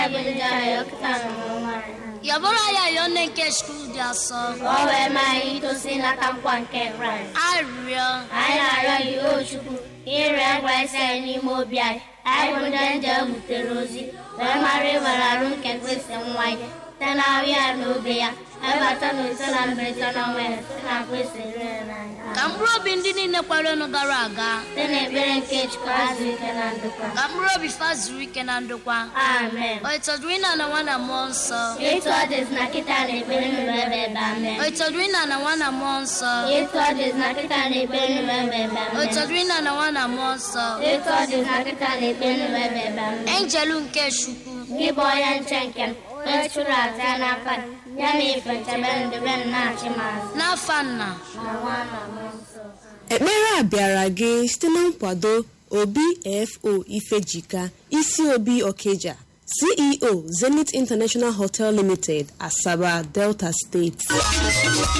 yabụrụ ya yọọ nne nke skul dị asọ ka o wee maa anyị itosi n'aka nkwa nke kraịst arịrịọ anyị na-arịọ gị o chukwu ka ịrịọ ngwa isi anyị n'ime obi anyị anyị bụ ndị nje butere ozi wee mara ịwere arụ nke kristi nwa ya site na ahụ ya na obe ya ebata na ise na mberede na ọnwa ya site na kristi rere n'anya ka mkpụrụ obi ndị niile kwarenu gara aga site n'ekpere nke chukwu azụ ike na ndokwa ka mkpụrụ obi fa zuru ike na ndokwa amen o itọdụrụ ịna na nwa na mmụọ nsọ etu ọ dịzi na kịta na ekpere nụrụ ebe ebe amen o itọdụrụ ịna na nwa na mmụọ nsọ etu ọ dịzi na kịta na ekpere nụrụ ebe ebe o amen itọdụrụ ịna na nwa na mmụọ nsọ etu ọ dịzi na kịta na ekpere nụrụ ebe ebe amen enjelu nke chukwu gị bụ onye nche nke m onye chụrụ aja ya n'aka gị, ya na ife nchebe ndebe m na-achị m azụ n'afa nna na nwa na mmụọ nsọ ekpere a bịara gị site na nkwado obfo ifejika isi obi okeja ceo zenith international hotel limited asaba delta steeti